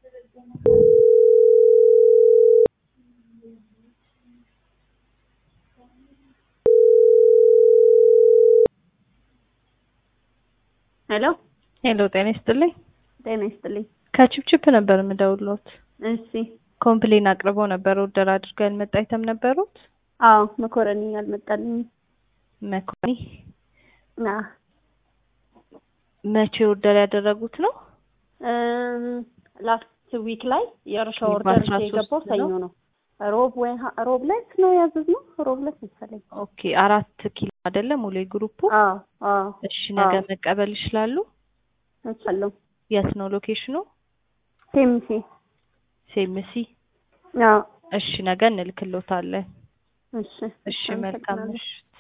ሄሎ ሄሎ ጤና ይስጥልኝ። ጤና ይስጥልኝ። ከቺፕቺፕ ነበር የምደውልዎት። እሺ ኮምፕሌን አቅርበው ነበር ኦርደር አድርገው ያልመጣ አይተም ነበሩት? አዎ መኮረኒ አልመጣልኝም። መኮረኒ አ መቼ ኦርደር ያደረጉት ነው? ላስት ዊክ ላይ የእርሻ ኦኬ፣ ኦርደር በአስራ የገባው ሶስት ሰኞ ነው? ነው። ሮብ ወይ ሀ- ሮብ ዕለት ነው ያዘዝነው። ሮብ ዕለት መሰለኝ። ኦኬ አራት ኪሎ አይደለም ሙሉ ግሩፑ? አዎ አዎ እሺ ነገ አዎ። መቀበል ይችላሉ? እችላለሁ። የት ነው ሎኬሽኑ? ቴምሲ ሴምሲ። አዎ እሺ ነገ እንልክሎታለን። እሺ እሺ መልካም አመሰግናለሁ። ምሽት።